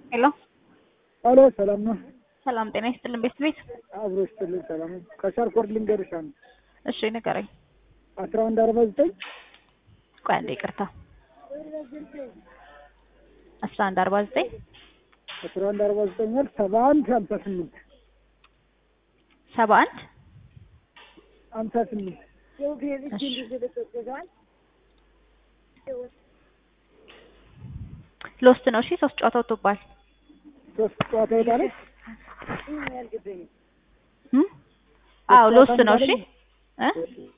ሄሎ ሄሎ ሰላም ነው? ሰላም ጤና ይስጥልን ቤት ቤት አብሮ ይስጥልኝ። ሰላም ነው? ከሻርኮርድ ልንገርሽ አንድ እሺ ንገረኝ። አስራ አንድ አርባ ዘጠኝ ቆይ አንዴ ይቅርታ። አስራ አንድ አርባ ዘጠኝ አስራ አንድ አርባ ዘጠኝ ወር ሰባ አንድ ሀምሳ ስምንት ሰባ አንድ ሀምሳ ስምንት ሎስት ነው። እሺ ሶስት ጨዋታ ወጥቶባል። ሶስት ጨዋታ ይወጣለች። እም? አዎ ሎስት ነው። እሺ እ